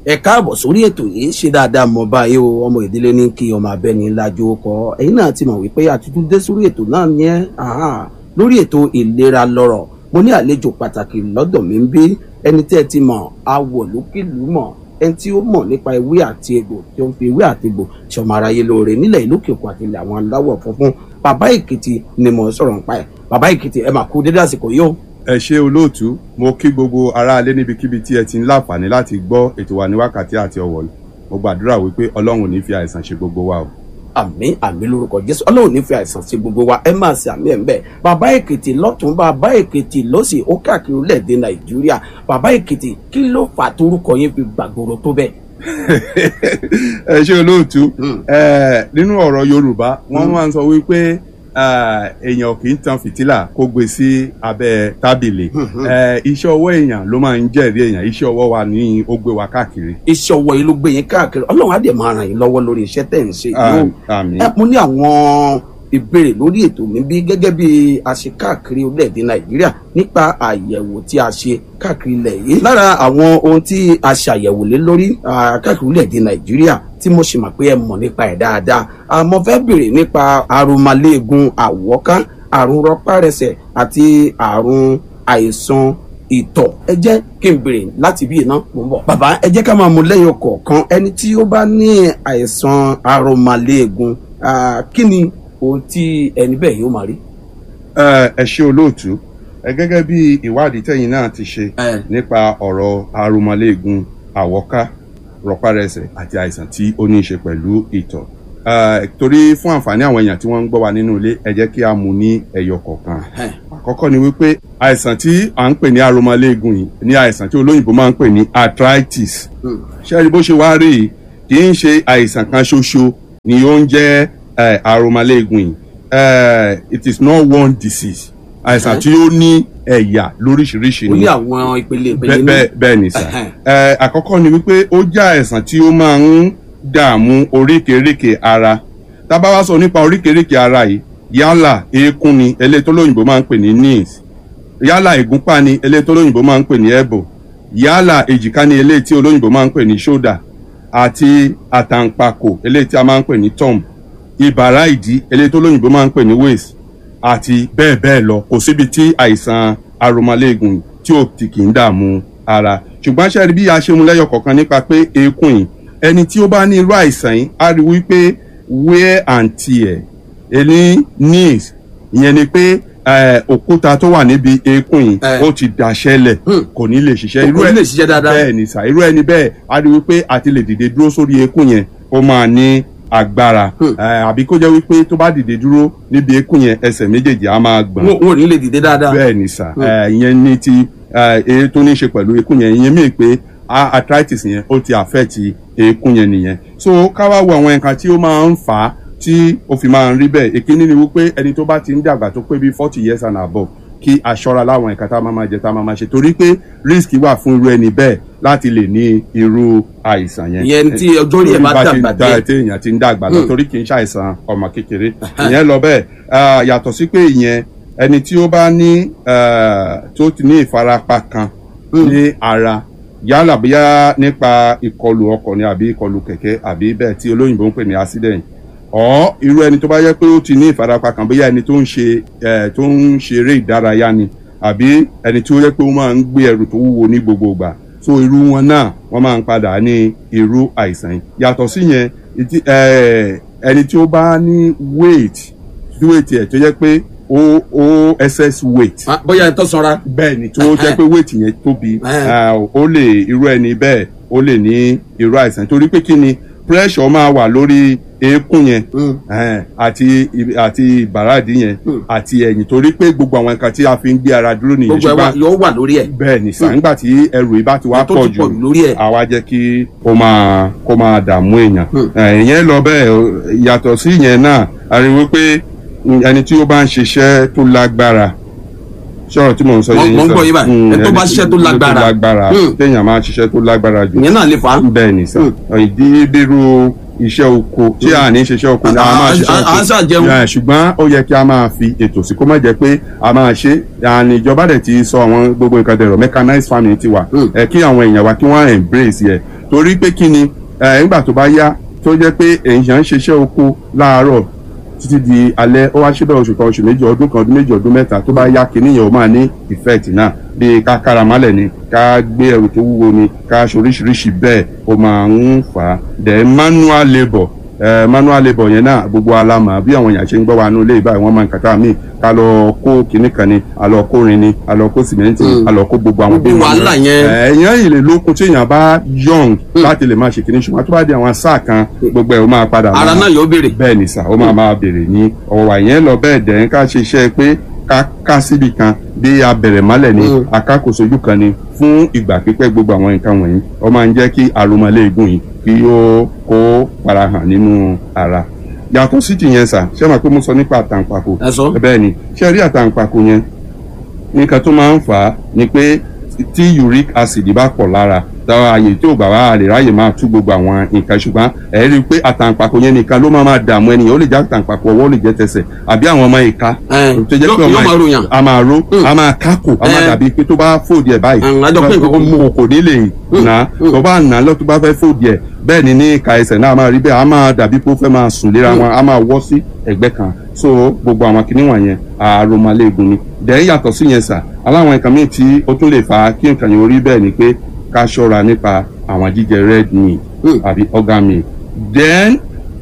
ẹ káàbọ̀ sórí ètò yìí ṣe dáadáa mọ báyìí o ọmọ ìdílé ní kí ọmọ abẹ́ni lájú kọ ẹ̀yin náà ti mọ̀ wípé àtúntò dé sórí ètò náà yẹn lórí ètò ìlera lọ́rọ̀ mo ní àlejò pàtàkì lọ́dọ̀ mi ń bí ẹni tẹ́ ẹ ti mọ̀ awọ̀ lókìlú mọ̀ ẹni tí ó mọ̀ nípa ewé àti egbò tí ó ń fi ewé àti egbò ṣọmọ aráyé lóore nílẹ̀ ìlú kẹkọ̀ọ́ àti ilẹ̀ àwọn aláwọ̀ funfun bàbá èkìtì ni mo ń sọ̀rọ̀ nípa ẹ̀ bàbá èkìtì ẹ máa kú dédé àsìkò yìí o. ẹ ṣe olóòtú mo kí gbogbo aráalé níbikíbi tí ẹ ti ń láǹfààní láti gbọ́ ètò wa ní wákàtí àti ọ̀wọ̀ mo gbàdúrà wípé ọlọ́run ò ní fi àìsàn ṣe gbogbo wa o. àmín àmín lórúkọ jésù ọlọ́run ní fi àìsàn sí gbogbo wa ẹ máa ṣe àmì ẹ̀ ń bẹ̀ bàbá èkìtì lọ́tún bàbá èkìtì lọ́sì ó káàkiri orílẹ̀-èdè nàìjíríà bàbá èkìtì kí ló fà torúkọ yín fi gbàgbóró tó bẹ́ẹ̀. ẹ ṣe olóòtú nínú ọ̀rọ̀ yorùbá wọ́n máa ń sọ wípé èèyàn kì í tan fìtílà kó gbé sí abẹ́ tábìlì iṣẹ́ ọwọ́ èèyàn ló máa ń jẹ́rìí èèyàn iṣẹ́ ọwọ́ wa ní ó gbé wa káàkiri. iṣẹ́ ọwọ́ yìí ló gbé yín káàkiri ọlọ́run á dẹ̀ máa ràn yín lọ́wọ́ lórí iṣẹ́ tẹ̀ ń ṣe yìí àmín. ẹ mo ní àwọn ìbéèrè lórí ètò mi bí gẹ́gẹ́ bí a ṣe káàkiri orílẹ̀-èdè nàìjíríà nípa àyẹ̀wò tí a ṣe káàkiri ilẹ̀ yìí lára àwọn ohun tí a ṣàyẹ̀wò lé lórí káàkiri orílẹ̀-èdè nàìjíríà tí mo ṣì mọ̀ pé ẹ mọ̀ nípa ẹ̀ dáadáa mo fẹ́ béèrè nípa àrùnmálẹ́gùn àwọ̀ká àrùn rọpárẹsẹ̀ àti àrùn àìsàn ìtọ̀ ẹ jẹ́ kí n béèrè láti bí iná mò ń bọ̀. bàbá ẹ jẹ́ ká máa mú lẹ́yìn kọ̀ọ̀kan ẹni tí ó bá ní àìsàn àrùnmálẹ́gùn kí ni ohun tí ẹni bẹ́ẹ̀ yóò máa rí. ẹ ṣe olóòtú ẹ gẹ́gẹ́ bí ìwádìí tẹ̀yin náà ti ṣe nípa ọ̀rọ̀ àrùnmálẹ́gùn àwọ̀ká rọpárẹsẹ̀ àti àìsàn tí ó ní í ṣe pẹ̀lú ìtọ̀ torí fún àǹfààní àwọn èèyàn tí wọ́n ń gbọ́ wa nínú ilé ẹ jẹ́ kí a mú ní ẹyọ kọ̀ọ̀kan àkọ́kọ́ ni wípé àìsàn tí à ń pè ní àrùnmálẹ́gùn yìí ní àìsàn tí olóyìnbó máa ń pè ní arthritis ṣẹ́ni bó ṣe wá rí yìí kì í ṣe àìsàn kan ṣoṣo ni ó ń jẹ́ àrùnmálẹ́gùn yìí it is not one disease àìsàn tí ó ní ẹ̀yà lóríṣiríṣi ó ni ní àwọn ìpele ìpele bẹ́ẹ̀ bẹ́ẹ̀ bẹ́ẹ̀ ni sà ẹ àkọ́kọ́ ni wípé ó jẹ́ àìsàn tí ó máa ń dààmú oríkèéríkèé ara tá a bá wá sọ nípa oríkèéríkèé ara yìí yálà eékún ni eléyìí tó lóyìnbó máa ń pè ní knees yálà ìgúnpá ni eléyìí tó lóyìnbó máa ń pè ní elbow yálà èjìká ni eléyìí tí olóyìnbó máa ń pè ní shoulder àti àtàǹpàkò eléyìí tí a máa ń pè ní thumb ìbàrá ìdí eléyìí tó lóyìnbó máa ń pè ní waist àti bẹ́ẹ̀ bẹ́ẹ̀ lọ kò síbi tí àìsàn aromọléegun tí ò ti kì í dààmú ara ṣùgbọ́n ṣe rí bí a ṣe mú lẹ́yọ̀ kọ̀ọ̀kan nípa pé eékún yìí ẹni tí ó bá ní irú àìsàn yìí á rí wípé wear and tear ẹni knees ìyẹn ni pé òkúta tó wà níbi eékún yìí ó ti dàṣẹlẹ̀ kò ní lè ṣiṣẹ́ kò ní lè ṣiṣẹ́ dáadáa bẹ́ẹ̀ ni sà irú ẹni bẹ́ẹ̀ á rí wípé àti lè dìde dúró sórí eékún yẹn ó máa ní agbára àbí kó jẹ́ wípé tó bá dìde dúró níbi eékún yẹn ẹsẹ̀ méjèèjì á máa gbọ̀n. wọn ò ní lè dìde dáadáa. bẹ́ẹ̀ ni sà ìyẹn ní ti èyí tó ní ṣe pẹ̀lú eékún yẹn ìyẹn mìíràn pé arthritis yẹn ó ti affect eékún yẹn nìyẹn. so ká wá wo àwọn nǹkan tí ó máa ń fà á tí ó fi máa ń rí bẹ́ẹ̀ èkíní ni wípé ẹni tó bá ti ń dàgbà tó pé bíi forty years and above kí aṣọra láwọn ẹ̀ka tá a máa máa jẹ tá a máa máa ṣe torí pé risk wà fún irú ẹni bẹ́ẹ̀ láti lè ní irú àìsàn yẹn. ìyẹn tí ọjọ́ orí ẹ̀ bá dàgbà díẹ̀ tí èèyàn ti ń dàgbà lọ torí kì í ṣàìsàn ọmọ kékeré ìyẹn lọ bẹ́ẹ̀ yàtọ̀ sí pé ìyẹn ẹni tí ó bá ní tó ti ní ìfarapa kan ní ara yálà bóyá nípa ìkọlù ọkọ̀ ni àbí ìkọlù kẹ̀kẹ́ àbí bẹ́ẹ̀ tí olóyìnbó ń pè ní accident ọ irú ẹni tó bá yẹ pé ó ti ní ìfarapa kan bóyá ẹni tó ń ṣe ẹ tó ń ṣeré ìdárayá ni àbí ẹni tí ó yẹ pé ó máa ń gbé ẹrù tó wúwo ní gbogbo ìgbà so irú wọn náà wọn máa ń padà ní irú àìsàn yìí yàtọ̀ sí yẹn ẹni tí ó bá ní weight weight ẹ̀ tó yẹ pé ó ó excess weight. bóyá ẹ tó sanra. bẹ́ẹ̀ ni tó jẹ́ pé weight yẹn tóbi ó lè irú ẹni bẹ́ẹ̀ ó lè ní irú àìsàn torí pé kí ni pressure máa wà lórí eékún yẹn àti àti ìbàràdì yẹn àti ẹ̀yìn torí pé gbogbo àwọn nǹkan tí a fi ń gbé ara dúró nìyẹn gbogbo ẹ yóò wà lórí ẹ. bẹ́ẹ̀ ni sàn nígbà tí ẹrù yìí bá ti wá pọ̀ jù àwa jẹ́ kí ó máa kó máa dààmú èèyàn ìyẹn lọ bẹ́ẹ̀ yàtọ̀ sí ìyẹn náà a rí wípé ẹni tí ó bá ń ṣiṣẹ́ tó lágbára sọ̀rọ̀ tí mò ń sọ yẹn mo ń gbọ́ yín báyìí ẹ tó bá ṣiṣẹ́ tó lágbára tó lágbára téèyàn máa ṣiṣẹ́ tó lágbára jù ìyẹn náà lè fà á. bẹ́ẹ̀ ni sà ìdí bírú iṣẹ́ oko tí a ní ṣiṣẹ́ oko ni a máa ṣiṣẹ́ oko à ń ṣàjẹun. ṣùgbọ́n ó yẹ kí a máa fi ètò sí kó má jẹ́ pé a máa ṣe àní ìjọba dẹ̀ ti sọ àwọn gbogbo nǹkan dẹ̀rọ̀ mechanized farming ti wà ẹ kí àwọn èèyàn wa kí wọ́n embrace yẹ torí pé kí ni ẹ nígbà tó bá yá tó jẹ́ pé èèyàn ń ṣiṣẹ́ oko láàárọ̀ títí di alẹ́ ó wá ṣíbẹ̀ oṣù kan oṣù méjì ọdún kan ọdún méjì ọdún mẹ́ta tó bá yá kínní yẹn ó máa ní effect náà bí ká kára málẹ̀ ni ká gbé ẹrù tó wúwo ni ká ṣe oríṣiríṣi bẹ́ẹ̀ ó máa ń fà á then manual labour eh, manual labour yẹn náà gbogbo alamọ bí àwọn èèyàn ṣe ń gbọ́ wa nínú ilé ìbáyìí wọ́n máa ń kàtà míì ká lọ kó kinní kan ni a lọ kó rin ni a lọ kó sìmẹ́ǹtì a lọ kó gbogbo àwọn Gbogbo wàhálà yẹn. èèyàn yìí lè lókun tí èèyàn bá young láti lè máa ṣe kinní ṣùgbọ́n tó bá di àwọn sáà kan gbogbo ẹ̀ ó máa padà ara máa- náà yóò béèrè. bẹ́ẹ̀ ni sà ó máa máa bèrè ní ọ̀wọ̀ àyẹn lọ bẹ́ẹ̀ dẹ̀ ń ká ṣe iṣẹ́ pé ká ká síbi kan bí abẹ̀rẹ̀ mọ́lẹ̀ ni Mm. akákòsojú kan ni fún ìgbà pípẹ́ gbogbo àwọn nǹkan wọ̀nyí ó máa ń jẹ́ kí aromọléegun yìí kí ó kó farahàn nínú ara yàtọ̀ sí ti yẹn sà ṣé màá pé mo sọ nípa àtàǹpàkò ẹ sọ. bẹ́ẹ̀ ni ṣé rí àtàǹpàkò yẹn nǹkan tó máa ń fà á ni pé tí uric acid bá pọ̀ lára táwọn àyè tí ò bá wà lè ráyè máa tú gbogbo àwọn nǹkan ṣùgbọ́n ẹ̀ rí i pé àtàǹpàkò yẹn nìkan ló máa máa dààmú ẹnìyàn ó lè jẹ́ àtàǹpàkò ọwọ́ ó lè jẹ́ tẹsẹ̀ àbí àwọn ọmọ ìka Ẹ, tó jẹ́ yóò- pé ọmọ yóò máa ròyàn. a máa ro Mm. a máa kákò a máa Ẹ. dàbí pé tó bá fòdì ẹ̀ báyìí Mm, àjọ pé nǹkan kan mú. kò ní lè nà Mm. tó bá nà lọ tó bá fẹ́ fòdì ẹ̀ bẹ́ẹ̀ ni ní ìka ẹsẹ̀ náà a máa rí bẹ́ẹ̀ a máa dàbí pé ó fẹ́ máa sùn léra wọn a máa wọ́ sí ẹ̀gbẹ́ kan so gbogbo àwọn kinní wọ̀nyẹn àròmọléegun ni dẹ̀ yàtọ̀ sí yẹn sà aláwọn nǹkan míì tí ó tún lè fa kí nǹkan yẹn orí bẹ́ẹ̀ ni pé ká ṣọ́ra nípa àwọn jíjẹ red meat Mm. àbí organ meat then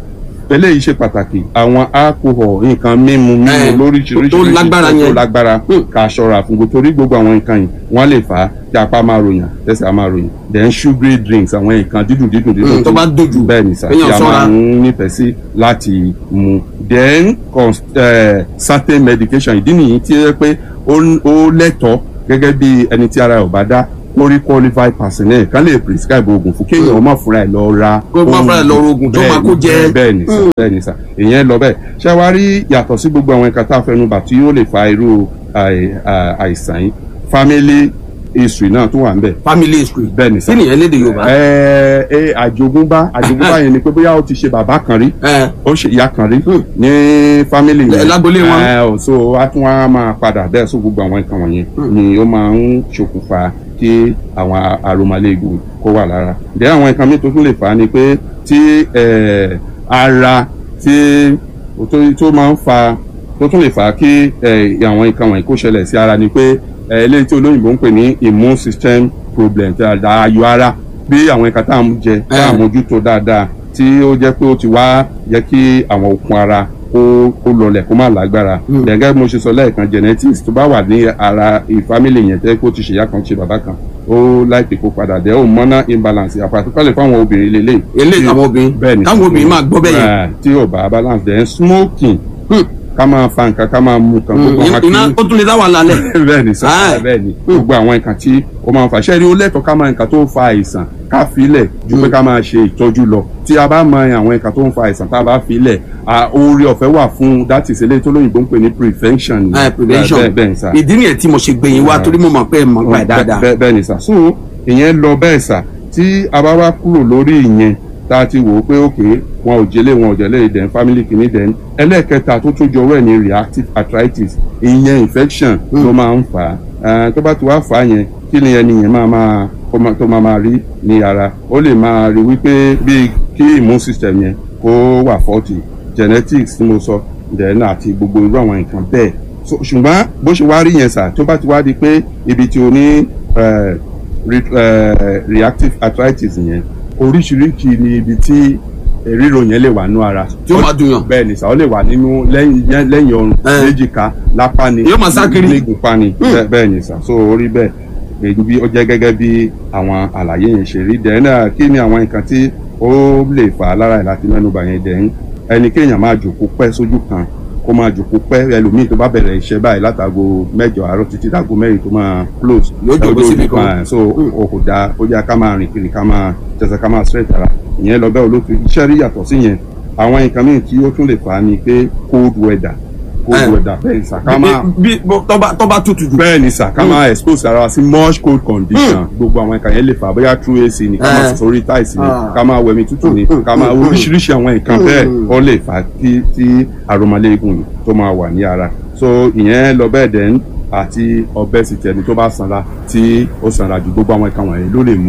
eléyìí ṣe pàtàkì àwọn alcohol nǹkan mímu mímu Eh, lóríṣiríṣi tó lágbára tó yẹn. lágbára Mm. ká ṣọ́ra fún gbogbo torí gbogbo àwọn nǹkan yìí wọ́n lè fà á kí apá máa ròyìn tẹsẹ̀ á máa ròyìn then sugary drinks àwọn nǹkan dídùn dídùn dídùn Mm, tó bá dojú, bẹ́ẹ̀ ni sà kéèyàn tí a ṣọ́ra. máa ń nífẹ̀ẹ́ sí láti mu then cons- eh, certain medication ìdí nìyí tí ó yẹ pé ó ó lẹ́tọ̀ọ́ gẹ́gẹ́ bí ẹni tí ara ẹ̀ ò bá dá ó rí qualified personnel kan lè prescribe oògùn fún kéèyàn ó má fúnra ẹ̀ lọ ra Kó má fúnra ẹ̀ lọ ra oògùn tó Bẹ́ẹ̀ máa kó ni, jẹ. bẹ́ẹ̀ ni sà bẹ́ẹ̀ ni sà ìyẹn lọ bẹ́ẹ̀ ṣé wàá rí yàtọ̀ sí gbogbo àwọn ẹ̀ka tá a fẹnu bà tí ó lè fa irú àì- à- àìsàn yìí family history náà tún wà ń bẹ̀ family history. bẹ́ẹ̀ ni sà kí nìyẹn lédè yorùbá. ẹ ẹ àjogúnbá àjogúnbá yẹn ni pé bóyá ó ti ṣe bàbá kan rí ẹ ó ṣe ìyá kan rí ní fámìlì Ẹ, lágbolé wọn. ẹ ò so a tún wá máa padà bẹ́ẹ̀ sọ gbogbo àwọn nǹkan wọ̀nyẹn ni ó máa ń ṣokùnfà kí àwọn àròmọléegun kó wà lára ǹjẹ́ àwọn nǹkan míì tó tún lè fà á ni pé tí ẹ, ara tí tó tó máa ń fa tó tún lè fà á kí ẹ, àwọn nǹkan wọ̀nyí kó ṣẹlẹ̀ sí ara ni pé ẹ, eléyìí tí olóyìnbó ń pè ní immune system problem tí a da ayọ̀ ara bí àwọn nǹkan tá à ń jẹ tá à ń mójútó dáadáa tí ó jẹ́ pé ó ti wá jẹ́ kí àwọn okun ara kó kó lọlẹ̀ kó má lágbára gẹ́gẹ́ bí mo ṣe sọ lẹ́ẹ̀kan genetics tó bá wà ní ara ìfamily yẹn tẹ́ kó ti ṣèyá kan ṣe bàbá kan ó láìpẹ́ kó padà dẹ̀ ó hormonal imbalance àpàtúkọ̀lẹ̀ fáwọn obìnrin lélẹ̀ eléyìí àwọn obìnrin bẹ́ẹ̀ ni káwọn obìnrin máa gbọ́ bẹ́ẹ̀ yẹn. tí ò bá balance then smoking Hmm. ká máa fa nǹkan ká máa mu nǹkan gbogbo àwọn iná akíní ó tún lè dá wàhálà lẹ̀. bẹ́ẹ̀ ni sọ Ah. bẹ́ẹ̀ ni gbogbo àwọn nǹkan tí ó máa ń fa ṣẹ́ẹ́rì ó lẹ́tọ̀ọ́ ká máa nǹkan tó ń fa àìsàn ká filẹ̀ ju pé ká máa ṣe ìtọ́jú lọ tí a bá mọ àwọn nǹkan tó ń fa àìsàn tá a bá filẹ̀ oore ọ̀fẹ́ wà fún that is eléyìí tó lóyìnbó ń pè ní prevention. ẹ prevention bẹ́ẹ̀ bẹ́ẹ̀ ni sà ìdí nìyẹn tí mo ṣe gbẹ̀yìn wá torí mo mọ̀ pé ẹ mọ̀ nípa ẹ̀ dáadáa. bẹ́ẹ̀ bẹ́ẹ̀ ni sà so ìyẹn lọ bẹ́ẹ̀ sà tí a bá wá kúrò lórí ìyẹn tá a ti wò ó pé òkè wọn ò jẹlé wọn ò jẹlé ìdẹ̀ family kìíní dẹ̀ ẹlẹ́ẹ̀kẹta tó tún jọwọ́ ẹ̀ ní reactive arthritis ìyẹn infection ló máa ń fà á tó bá ti wá fà á yẹn kí ni ẹni yẹn máa máa kó máa- tó máa máa rí ní ara ó lè máa rí wípé bíi kí immune system yẹn kó wà faulty genetics tí mo sọ then àti gbogbo irú àwọn nǹkan bẹ́ẹ̀ so ṣùgbọ́n bó ṣe wá rí yẹn sà tó bá ti wá di pé ibi tí o ní eh, re- eh, reactive arthritis yẹn oríṣiríṣi ni ibi tí eh, ríro yẹn lè wà nínú ara Tí ó máa dùn yàn. bẹ́ẹ̀ ni sà ó lè wà nínú lẹ́yìn yẹn- lẹ́yìn ọrùn Eh. léjìká lápá ni Yóò máa sá kiri. nígunpá ni bẹ́ẹ̀- bẹ́ẹ̀ ni sà so orí bẹ́ẹ̀ èyí bí ó jẹ́ gẹ́gẹ́ bí àwọn àlàyé yẹn ṣe rí dẹ̀ náà kí ni àwọn nǹkan tí ó lè fà á lára ẹ̀ láti mẹ́nuba yẹn dẹ̀ ń ẹni kéèyàn máa jòkó pẹ́ sójú kan kó máa jòkó pẹ́ ẹlòmíì tó bá bẹ̀rẹ̀ iṣẹ́ báyìí látago mẹ́jọ àárọ̀ títí dágo mẹ́rin tó máa close Yóò jókòó síbi kan. kan so o kò dáa ó yá ká máa rìn kiri ká máa tẹsẹ̀ ká máa straight ara ìyẹn lọ bẹ́ẹ̀ olóòtú iṣẹ́ rí yàtọ̀ sí yẹn àwọn nǹkan míì tí ó tún lè fà á ni pé cold weather cold Eh. weather bẹ́ẹ̀ sà ká máa bí bí- tọ́ba tọ́ba tutù jù. bẹ́ẹ̀ ni sà ká máa expose ara wa sí much cold condition gbogbo àwọn nǹkan yẹn lè fà á bóyá through AC ni ká máa Eh. sọ sórí tiles ni Ah. ká máa wẹ̀mí tútù ni ká máa oríṣiríṣi àwọn nǹkan bẹ́ẹ̀ ó lè fà á kí tí aromaléegun yìí tó máa wà ní ara so ìyẹn lọ bẹ́ẹ̀ dẹ̀ ń àti obesity ẹni tó bá sanra tí ó sanra ju gbogbo àwọn nǹkan wọ̀nyí ló lè mú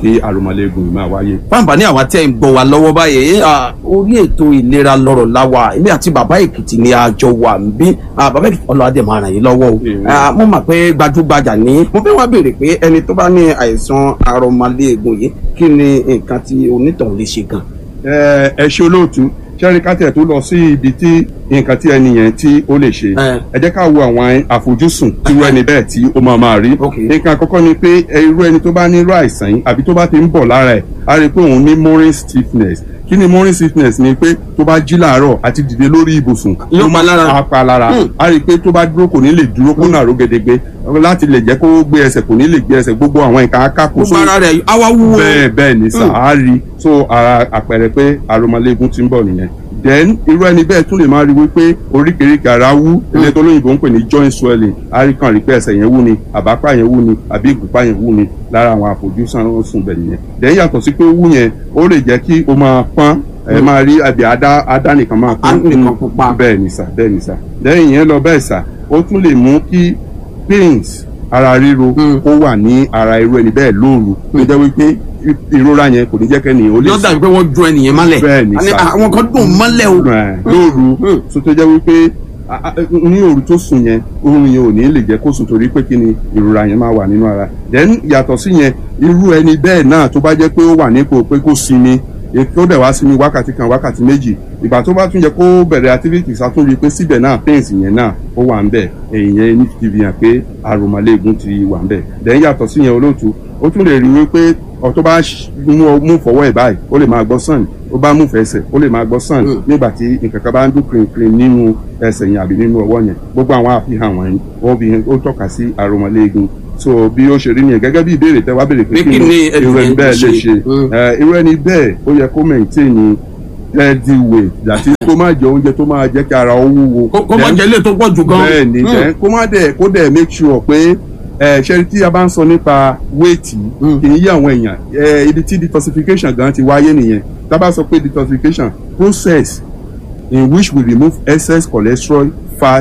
kí àrùmọ̀lẹ́gùn yìí máa wáyé. fáǹfà ní àwa tẹ́ ń gbọ́ wa lọ́wọ́ báyìí ah, orí ètò ìlera lọ́rọ̀ láwa èmi àti bàbá èkìtì ni a jọ wà ń bí Ah, bàbá èkìtì ọlọ́adẹ máa ràn yín lọ́wọ́ o Amen. Ah, mo mọ̀ pé gbajúgbajà ní mo fẹ́ wá béèrè pé ẹni tó bá ní àìsàn arọmọléegun yìí kí ni nǹkan tí onítọ̀hún lè ṣe gan. ẹ ẹ ṣe olóòtú sẹ́rí kátẹ̀ tó lọ sí ibi tí nǹkan tí ẹni yẹn tí ó lè ṣe Ẹ. ẹ jẹ́ ká wo àwọn àfojúsùn tí irú ẹni bẹ́ẹ̀ tí ó máa máa rí Ok. nǹkan àkọ́kọ́ ni pé ẹ, irú ẹni tó bá ní irú àìsàn yìí àbí tó bá ti ń bọ̀ lára ẹ̀ á rí i pé òun ní morning stiffness kí ni morning stiffness ni pé tó bá jí làárọ̀ àti dìde lórí ibùsùn Yóò pa lára. á pa lára Hmm. á rí i pé tó bá dúró kò ní lè dúró kó nàró gedegbe láti lè jẹ́ kó gbé ẹsẹ̀ kò ní lè gbé ẹsẹ̀ gbogbo àwọn nǹkan akáko gbogbo ara rẹ̀ awa wúwo. bẹ́ẹ̀ bẹ́ẹ̀ ni sà Mm. á rí so ara àpẹẹrẹ pé àròmọléegun ti ń bọ̀ nìyẹn then irú ẹni bẹ́ẹ̀ tún lè máa rí wípé oríkèéríkèé ara wú ilé tó lóyìnbó ń pè ní joint swelling á rí kàn rí pé ẹsẹ̀ yẹn wú ni àbápá yẹn wú ni àbí ìgúnpá yẹn wú ni lára àwọn àfojúsùn sùn bẹ̀ nìyẹn then yàtọ̀ sí pé ó wú yẹn ó lè jẹ́ kí ó máa pọ́n ẹ máa rí àbí adá adá nìkan máa Á nìkan pupa. bẹ́ẹ̀ ni sà bẹ́ẹ̀ ni sà then ìyẹn lọ bẹ́ẹ̀ sà ó tún lè mú kí pains ara ríro Mm. kó wà ní ara irú ẹni bẹ́ẹ̀ lóru tó jẹ́ wípé i- ìrora yẹn kò ní jẹ́ kẹ́ni ó lè yóò dàbí pé wọ́n ju ẹnìyẹn mọ́lẹ̀. Bẹ́ẹ̀ ni Àní, sà. àwọn kan dùn mọ́lẹ̀ o. Ẹ̀, lóru Mm. tó tó jẹ́ wípé a- a- ní òru tó sùn yẹn oorun yẹn ò ní lè jẹ́ kó sùn torí pé kí ni ìrora yẹn máa wà nínú ara then yàtọ̀ sí yẹn irú ẹni bẹ́ẹ̀ náà tó bá jẹ́ pé ó wà nípò pé kó sinmi tó dẹ̀ wá sinmi wákàtí kan wákàtí méjì ìgbà tó bá tún yẹ kó bẹ̀rẹ̀ activities àtúnrí pé síbẹ̀ náà pains yẹn náà ó wà ń bẹ̀ èyí ní ti fi hàn pé àròmọléegun ti wà ń bẹ̀ then yàtọ̀ sí yẹn olóòtú ó tún lè rí wípé ọ tó bá ṣ- mú ọ- mú fọwọ́ ẹ̀ báyìí ó lè máa gbọ́ sàn ó bá mú fẹsẹ̀ ó lè máa gbọ́ sàn Mm. nígbà tí nǹkan kan bá ń dún kìrìnkìrìn nínú ẹsẹ̀ yẹn àbí nínú ọwọ́ yẹn gbogbo àwọn àfihàn wọ̀nyí wọ́n fi ó tọ́ka sí àròmọléegun so bí ó ṣe rí nìyẹn gẹ́gẹ́ bí ìbéèrè tẹ́ wá béèrè pé Pé kí ni ẹni irú ẹni yẹn bẹ́ẹ̀ ṣe? lè ṣe Mm. Eh, irú ẹni bẹ́ẹ̀ ó yẹ kó maintain healthy weight àti kó má jẹ oúnjẹ tó máa jẹ́ kí ara ó wúwo kó kó má Then- jẹ ilé tó pọ̀ jù gan. bẹ́ẹ̀ ni Mm. then kó má dẹ̀ kó dẹ̀ make sure pé ẹ ṣe tí a bá ń sọ nípa weight Mm. kì í yí àwọn èèyàn ẹ ibi tí detoxification gan ti wáyé nìyẹn tá a bá sọ pé detoxification process in which we remove excess cholesterol fat